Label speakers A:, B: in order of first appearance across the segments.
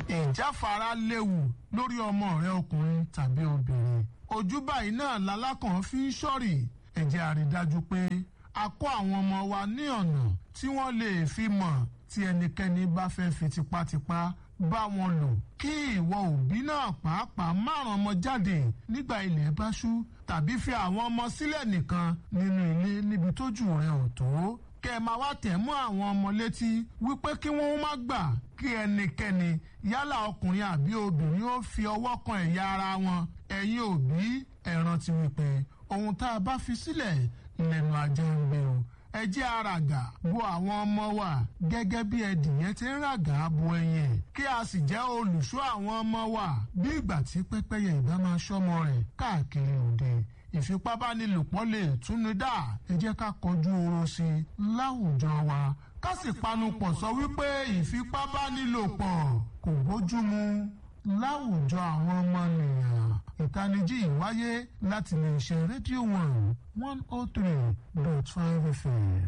A: ìjáfara léwu lórí ọmọ rẹ ọkùnrin tàbí obìnrin ojú báyìí náà lalákàn fi ń ṣọ́rì ẹ jẹ́ a rí dájú pé a kọ́ àwọn ọmọ wa ní ọ̀nà tí wọ́n lè fi mọ̀ tí ẹnikẹ́ni bá fẹ́ fi tipátipá bá wọn lò kí ìwọ òbí náà pàápàá márùn ọmọ jáde nígbà ilẹ̀ bá ṣú tàbí fi àwọn ọmọ sílẹ̀ nìkan nínú ilé níbi tójú rẹ ò tó kẹ ẹ máa wá tẹ̀ mọ́ àwọn ọmọ létí wípé kí wọ́n má gbà kí ẹnikẹ́ni yálà ọkùnrin àbí obìnrin ó fi ọwọ́ kan ẹ̀yà ara wọn ẹ̀yin òbí ẹ rántí wípé ohun tá a bá fi sílẹ̀ lẹ́nu ajá ń gbé o ẹ jẹ́ àràgà bo àwọn ọmọ wa gẹ́gẹ́ bí ẹdìyẹn ti ń ràgà bo ẹyin ẹ̀ kí a sì jẹ́ olùṣọ́ àwọn ọmọ wa bí ìgbà tí pẹ́pẹ́yẹ ìbá máa ṣọ́mọ rẹ̀ káàkiri òde ìfipábánilòpọ̀ lè túnú dá ẹ jẹ́ ká kọjú oró sí i láwùjọ wa ká sì panupọ̀ sọ wípé ìfipábánilòpọ̀ kò bójúmu láwùjọ àwọn ọmọnìyàn ìtanijí ìwáyé láti lè ṣe rédíò one one oh three dot five fm.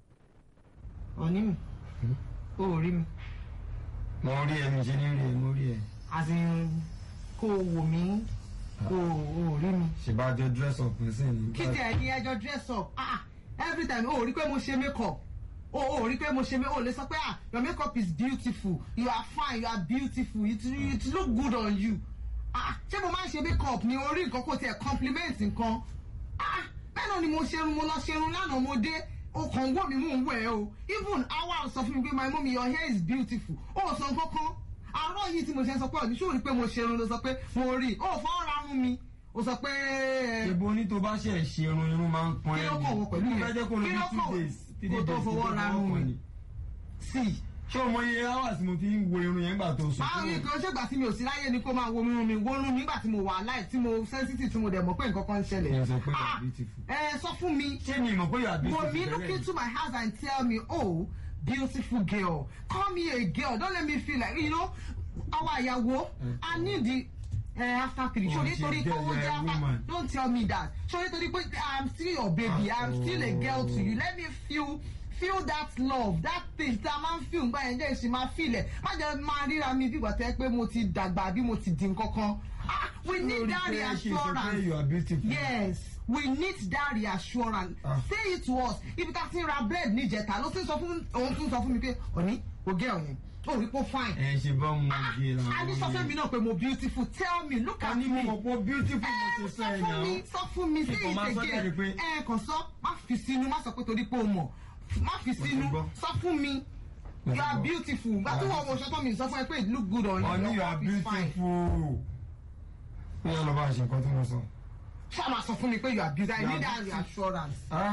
B: òní mi o ò rí mi
C: mo rí ẹ mi ṣe ní rí ẹ mo rí ẹ.
B: àti kó o wò mí o ò rí mi.
C: ṣèbájọ dress up sí ni.
B: kí tẹ̀ ní ẹjọ́ dress up ah every time o ò rí pé mo ṣe make up o ò rí pé mo ṣe o lè sọ pé ah your make up is beautiful you are fine you are beautiful it, it look good on you ah ṣé mo máa ń ṣe make up ni orí nǹkan kò tiẹ̀ compliment nǹkan ah bẹ́ẹ̀ náà ni mo ṣerun mo lọ ṣerun lánàá mo dé o kàn ń wò mí mò ń wẹ̀ o even awa sọ fún mi pé my mummy your hair is beautiful o sọ nǹkankan àárọ̀ yìí tí mo ṣe sọ pé ọ̀ní ṣó rí pé mo ṣerun ló sọ pé mo rí o fọwọ́ ra rún mi o sọ pé.
C: ṣèbó ní tó bá ṣe ṣe irun irun máa ń pọn
B: kí ló kàn wọ pẹ̀lú
C: yẹn
B: yẹn
C: kó ló
B: kí ló
C: bí two
B: kàn
C: days three
B: kó
C: days
B: tó fọwọ́ ra rún mi sí
C: ṣé o mọ iye hours mo fi ń wo irun yẹn gbà tó sọ
B: báwo ni kan ṣègbà tí mi ò sí láyé ni kó máa wo irun mi wo irun mi nígbà tí mo wà láì tí mo sensitive tí mo dẹ̀ mọ̀ pé nǹkan kan ń ṣẹlẹ̀.
C: Ẹ sọ pé you
B: Ah,
C: are beautiful.
B: ẹ sọ fún mi
C: ṣé mi mọ̀ pé yóò àbí
B: Wò mí look into my eyes and tell me, oh, beautiful girl, call me a girl. Don't let me feel like, you know, our ìyàwó, I need the uh, after three.
C: Oh,
B: Ṣé
C: she's
B: nítorí pé
C: girl,
B: owó
C: you're
B: jẹ́
C: a
B: after
C: woman.
B: don't tell me that. Ṣé nítorí pé I'm still your baby, I'm still a girl to you. Let me feel feel that love that thing tí a máa ń feel nígbà yẹn jẹ́ ìṣe máa feel ẹ̀ má jẹ́ máa ríra mi bí ìgbà tó yẹ pé mo ti dàgbà bí mo ti di nǹkan kan. Ah, we need that
C: you
B: reassurance.
C: are beautiful.
B: Yes, we need that reassurance.
C: Ah.
B: Say it to us. Ibi tá a ti ń ra bread níjẹta ló ti ń sọ fún òun tún sọ fún mi pé òní kò gé ọ̀yẹn. Ó rí pé fine.
C: ẹ ṣe bá mo gé la.
B: A ní sọ fún mi náà pé mo beautiful. Tell me, look at
C: a ní
B: me.
C: mo mọ̀ pé beautiful
B: Ẹ
C: mo ṣe sọ
B: sọ
C: ẹ̀
B: fún mi,
C: náà.
B: sọ fún mi, say
C: Kíkọ̀
B: it
C: máa sọ jáde pé-
B: again. Ẹ kàn sọ, má fi sínú, má sọ pé torí pé o mọ̀. Má fi
C: ti
B: sínú,
C: gbọ́.
B: sọ fún mi.
C: Mo
B: You
C: ti
B: are
C: gbọ́.
B: beautiful. Gbà tí wọ́n wo ṣọ́tọ́ mi sọ fún ẹ pé it look good on you.
C: Honey, you
B: Your
C: are
B: cup is fine.
C: beautiful. Ní ọ̀nà bá ṣe nǹkan tí mo sọ.
B: Ṣá máa sọ fún mi pé you are beautiful. I
C: You
B: need
C: are
B: that
C: beautiful.
B: reassurance.
C: Ah.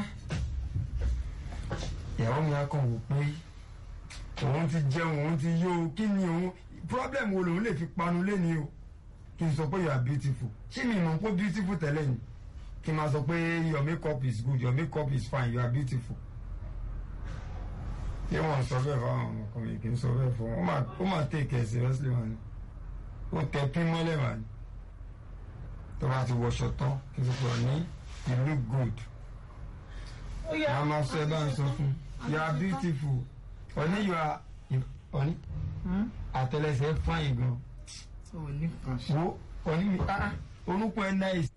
C: Ìyàwó mi á kàn wò pé òun ti jẹun òun ti yó o kí ni òun problem wo lòun lè fi panu léni o kí n sọ pé you are beautiful ṣé mi mọ̀ pé beautiful tẹ́lẹ̀ ni kí n máa sọ pé your makeup is good your makeup is fine you are beautiful. Ṣé wọ́n sọ bẹ́ẹ̀ fáwọn ọmọkùnrin kì í sọ bẹ́ẹ̀ fún wọn ó máa take it seriously wọn ni ó tẹ pín mọ́lẹ̀ wà ní tó bá ti wọṣọ tán kí n sọ pé ní you look good a máa sọ ẹ bá ń sọ fún you are beautiful ọ̀ní you are ọ̀ní àtẹlẹsẹ̀ fine gan
B: Ò ní kan ṣe.
C: wo ọ̀ní mi ah orúkọ ẹ nice